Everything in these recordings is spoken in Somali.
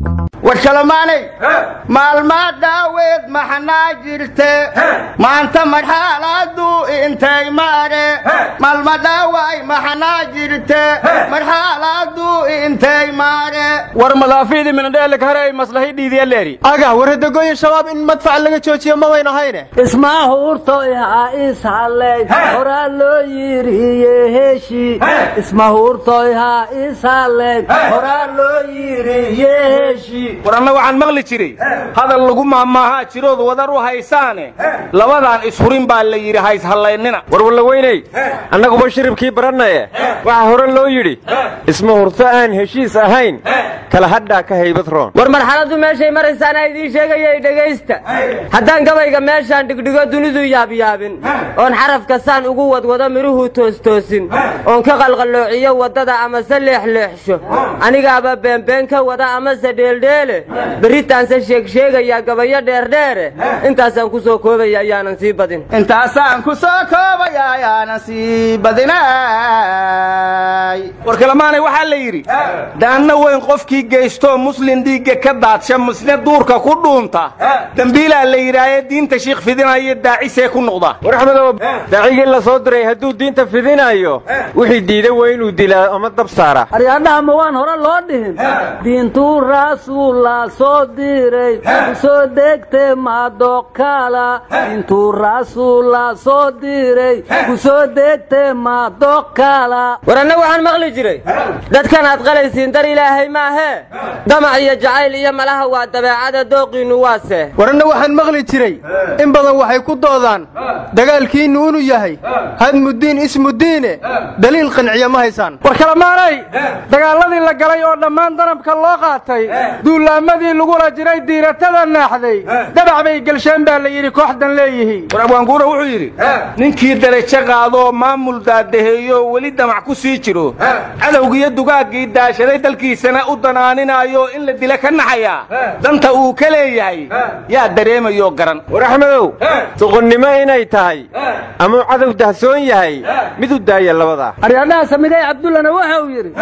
war kalamaanay maalmaa dhaaweed maxnaa jirte maanta marxaaladu intay maare maalma dhaaway maxnaa jirte marxaaladu intay maare war madaafiidii minadheelika hare ay maslahi dhiidiyaleeri aga waradagoyin shabaab in madfac laga joojiyo ma wayn ahayne ismahuurtoy ha ishallay horaa loo yiriye heshi ismahuurtoy ha ishallay horaa loo yiriye heshi war anna waxaan maqli jiray hadal lagu maahmaahaa jirood wadar u haysaane labadaan ishurin baa la yidhi hayshallaynina war wallaweyney annaguba shiribkii barannaye waxaa hore loo yidhi isma hurto aan heshiis ahayn kala hadhaa ka haybad roon war marxaladdu meeshay maraysaana idiin sheegayay dhegaysta haddaan gabayga meeshaan dhigdhigo dunidu yaabyaabin oon xarafka saan ugu wadwado midhuhu toostoosin oon ka qalqalloociyo waddada amase leexleexsho anigaaba beenbeen ka wada amase dheeldheele berritaanse sheegsheegayaa gabayo dheerdheere intaasaan ku soo koobaya ayaanan sii badin intaasaan ku soo koobaya ayaanan sii badinay war kalamaanay waxaa la yidhi daanna weyn qofkii geystoo muslin dhiigga ka daadsha misne duurka ku dhuunta dembiilaa la yidhaaye diinta shiikh fidinayo daacisee ku noqda war axmedow daacigii la soo diray hadduu diinta fidinayo wixii diida waa inuu dilaa ama dab saara aryaadhaha ma waan hore loo dhihin diintuu rasuulla soo diray soo degte madoqkala diintuu rasuulla soo diray ku soo degte madoqkala war anna waxaan maqli jiray dadkan aad qalaysiin dar ilaahay maahee damac iyo jacayl iyo malaha waa dabeecada dooqiinnu waase waranna waxaan maqli jiray in badan waxay ku doodaan dagaalkiinnu inuu yahay hadmudiin ismudiine daliil qanciya ma haysaan war kalamaanay dagaaladii la galay oo dhammaan danabka loo qaatay duulaamadii lagula jiray diiratada naaxday dabac bay gelsheen baa la yidhi kooxdan leeyihiin war abwaanguura wuxuu yidhi ninkii darajo qaadoo maamul daadaheeyo weli damac ku sii jiro cadowgiiyo dugaaggii daashaday dalkiisana u danaaninaayo in la dila ka naxayaa danta uu ka leeyahay yaa dareemayoo garan war axmedow doqonnimo inay tahay amuu cadow dahsoon yahay mid u daaya labadaa aryaadhaha samigay cabdullana waxa uu yidhi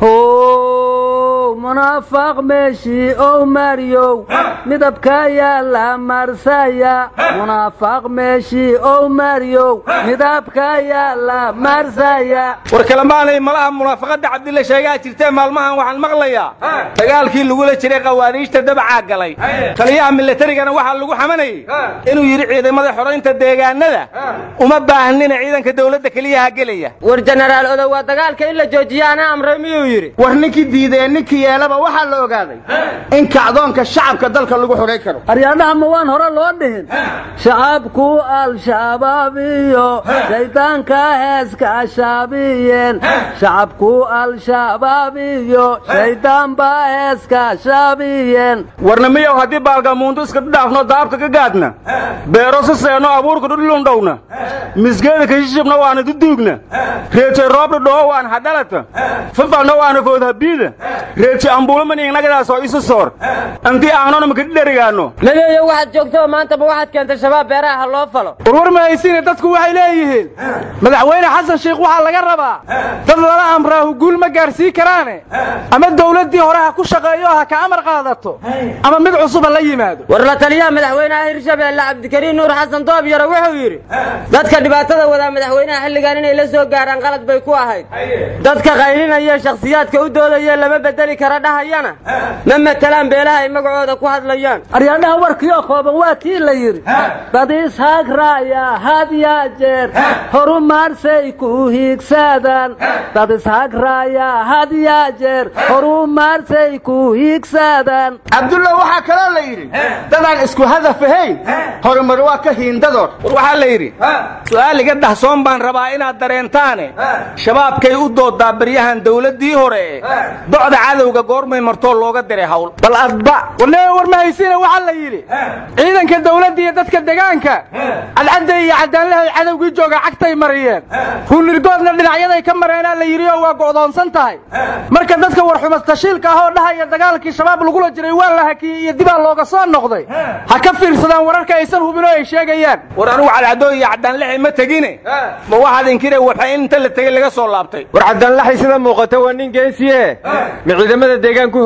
how munaafaq meeshii ow maryow midabka yaala marsaya munaafaq meeshii ow maryow midabka yaala marsaya war kalamaanay malaha munaafaqadda cabdilla sheegaa jirtee maalmahan waxaan maqlayaa dagaalkii lagula jiray khawaariijta dabacaa galay taliyaha milatarigana waxaa lagu xamanayey inuu yidhi ciidamada xoraynta deegaanada uma baahnina ciidanka dawladda keliyaha gelaya war jenaraal odow waa dagaalka in la joojiyo ana amray miyuu yidhi war ninkii diidee ninkii yeelaba waxaa la ogaaday in kacdoonka shacabka dalka lagu xidhay karo aryaadhaha ma waan hore loo dhihin shacabku al-shabaab iyo shaydaanka heeska shaabiyeen shacabku al-shabaab iyo shayddaanba heeska shaabiyeen warna miyow haddii baalgamuundu iska dhaafno daabka ka gaadna beero si seeno abuurka dhudhulundhowna misgeeda kashishibna waana duduugna reeje roobdha dhoo waan hadhalata fifalna waana foodhabiida reeje ambuulamaniingnagadaas oo isu soor antii aanona makadhidherigaano nabiyow waxaad joogtaba maantaba waxaad keentay shabaab beeraha ha loo falo warwar mahaysiine dadku waxay leeyihiin madaxweyne xasan sheikh waxaa laga rabaa dad lala amraahu guul ma gaarsiin karaane ama dawladdii hore ha ku shaqeeyo ha ka amar qaadato ama mid cusub ha la yimaado war la taliyaha madaxweynaha hirshabeelle cabdikariin nuur xasan doob yaro wuxuu yidhi dadka dhibaatada wadaa madaxweynaha xilligan inay la soo gaaraan qalad bay ku ahayd dadka qaylinaya shakhsiyaadka u doodaya lama bedeli kara dhahayana ma matelaan beelaha ay magacooda ku hadlayaan aryaadhaha warkiioo kooban waa kii la yidhi dad ishagraaya had yaa jeer horumaarsay ku hiigsadaan dad ishagraaya had yaa jeer horumaarsay ku hiigsadaan cabdulla waxaa kaloo la yidhi dadaan isku hadaf ahayn horumar waa ka hiindadood war waxaa la yidhi su'aaliga dahsoon baan rabaa inaad dareentaane shabaabkay u dooddaa baryahan dawladdii hore docda cadowga goormay martoo looga diray hawl bal adba warnee war mahaysiina waxaa la yidhi ciidanka dawladda iyo dadka degaanka cadcadda iyo caddaanlahay cadowgii jooga cagtay mariyeen ruunirgoodna dhinacyaday ka mareenaa la yidhi oo waa go'doonsan tahay marka dadka warxumas tashiilka ah oo dhahaya dagaalkii shabaab lagula jiray waa la hakiyey iyo dibaa looga soo noqday ha ka fiirsadaan wararka aysan hubin oo ay sheegayaan war anugu cadcadoo iyo caddaanlaxay ma tegine ma waxaad inkire waxa in inta la tegey laga soo laabtay war caddaanlaxay sida muuqata waa nin geesiye ma ciidamada deegaanku hogaaminaya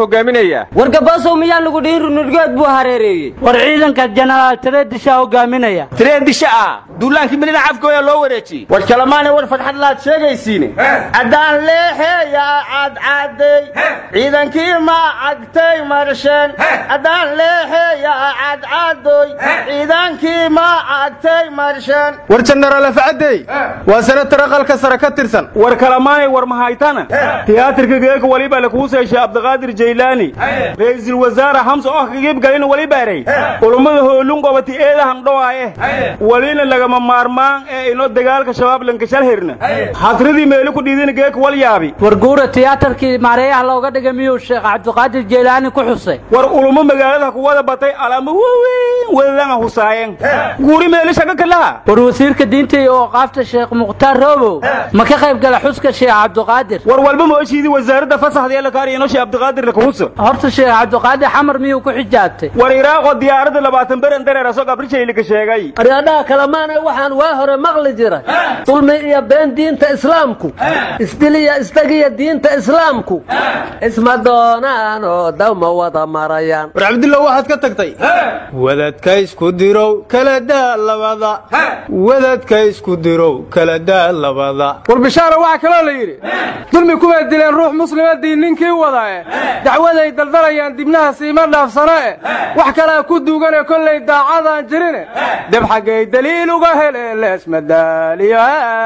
hogaaminayaa wargaboosow miyaan lagu dhihin runurgood buu hareereeyey war ciidanka jenaraal tareedishaa hogaaminaya tireedisha ah duulaankii midina cafkooya loo wareejiyey war kalemaanay war fadxad laad sheegaysiine haddaan leexeeya cadcadday ciidankii ma cagtay marsheen haddaan leexeeya cadcadoy ciidankii ma cagtay marsheen war jenaraal afcadey waa senatar aqalka sare ka tirsan war kalamaanay war mahaytana tiyaatarka geeka waliba lakuu seeshay abdiqaadir jaylaani ra'iisul wasaare xamse oh kagiibgalina waliba eray ulummada hoolun qobati eedahan dhowaaye walina lagama maarmaan ee ino dagaalka shabaab lankashal herna hadridii meeli ku dhiidina geeka wal yaabi war guura tiyaatarkii maareeyaha looga dhigay miyuu sheekh cabdiqaadir jeylaani ku xusay war ulummo magaalada ku wada batay alaama waaweyn wadadanga husaayeen guuri meeli shaga kalaha war wasiirka diinta iyo ooqaafta sheekh mukhtaar roobow ma ka qayb gala xuska sheekh cabdiqaadir war walba ma oshiidii wasaaradda fasaxda ee la kaariya ino sheekh abdiqaadir lakuhusa horta sheekh cabdiqaadir xamar miyuu ku xijaabtay war iraaqoo diyaaradda labaatan beren dareer asoo gabrijayli ka sheegay aryadhaha kalemaana waxaan waa hore maqli jiray dulmi iyo been diinta islaamku isdiliya istagiya diinta islaamku isma doonaan oo dawma wada marayaan war cabdillah waxaad ka tagtay wadadka isku dirow kala daa labada wadadka isku dirow kala daa labada war bishaara waxaa kaloo la yidhi dulmi kuway dileen ruux muslima diin ninkii wadae dacwaday daldalayaan dibnaha siima dhaafsano e wax kalea ku duugane kollay daacadaan jirine deb xaggay daliil uga hele leesmadaaliyo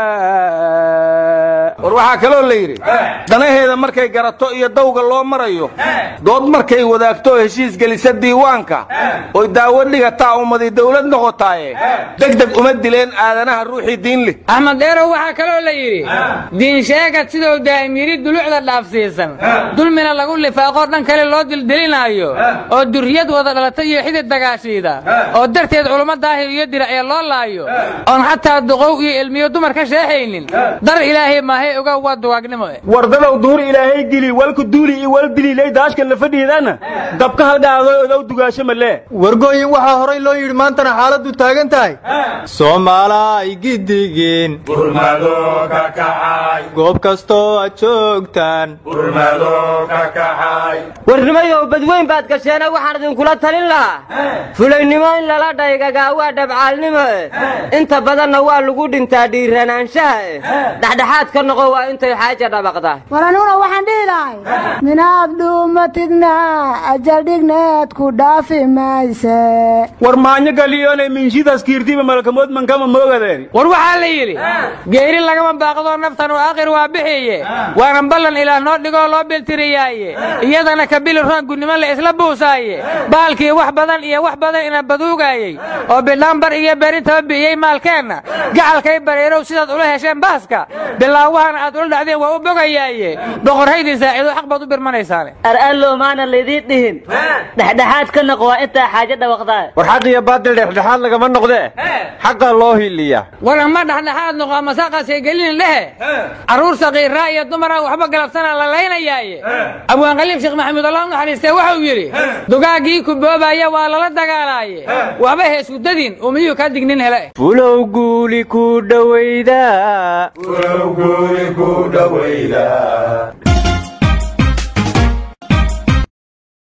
war waxaa kaloo la yidhi danaheeda markay garato iyo dawga loo marayo dood markay wadaagto heshiis gelisa diiwaanka oy daawo dhigataa ummadii dawlad noqotaaye degdeg uma dileen aadanaha ruuxii diin leh axmed dheerow waxaa kaloo la yidhi diin sheegad siduu daa'im yidhi dulucda dhaafsiisan dulmina lagu lifaaqoo dhan kale loo dildilinaayo oo durriyad wada dhalatay iyo xidid dagaashiida oo darteed culummo daahir iyo diracya loo laayo oon xataa duqow iyo ilmiyo dumar ka sheexaynin dar ilaahay maahay oga waa duwaagnimo eh wardadow duhur ilaahay geli walku duuli iyo wal dililay daashkan la fadhiidana dabka halgaado odow dugaasho malee wargooyin waxaa horay loo yidhi maantana xaaladdu taagan tahay soomaalay gidigeen goob kastoo aad joogtaan warnimayow badweyn baad gasheena waxaan idinkula talin lahaa fulaynimo in lala dhaygagaa waa dhabcaalnimo eh inta badanna waa lagu dhintaa dhiiranaanshaha eh dhexdhexaad ka noqo waa intay xaaja dhabaqda war aniguna waxaan dhihi lahay minaad dhuumatidna ajal dhigneed ku dhaafi mayse war maanyo galiyoonay minshidaas kiirtiba malakamood mankama moogadeen war waxaa la yidhi geeri lagama baaqdoo naftan oo aakhir waa bixiye waana ballan ilaah noo dhigoo loo biltiriyaaye iyadana kabili roon gudnimo la isla buusaaye baalkii wax badan iyo wax badan ina baduugaayey oo bidhaanbar iyo beerintaba bixiyey maalkeenna gacalkay bareerow sidaad ula hesheen baaska bilaawahana aad ula dhacdeen waa u bogayaaye boqorhaydii saaciido xaq baad u birmanaysaane ar'allow maana laydii dhihin dhexdhexaad ka noq waa intaa xaajo dhawaqdaa war xaq iyo baadil dhexdhexaad lagama noqdee xaqa loo hiliya war ama dhexdhexaad noqo ama saaqaasay gelinin dhehe carruur saqiiraa iyo dumaraa waxba galabsana la laynayaaye abwaanqaliib sheekh maxamuud allah u naxariistee wuxuu yidhi dugaaggii ku boobaya waa lala dagaalaaye waxba heesku dadin uu miyuu kaa dignin hele fulow guuli ku dhowayda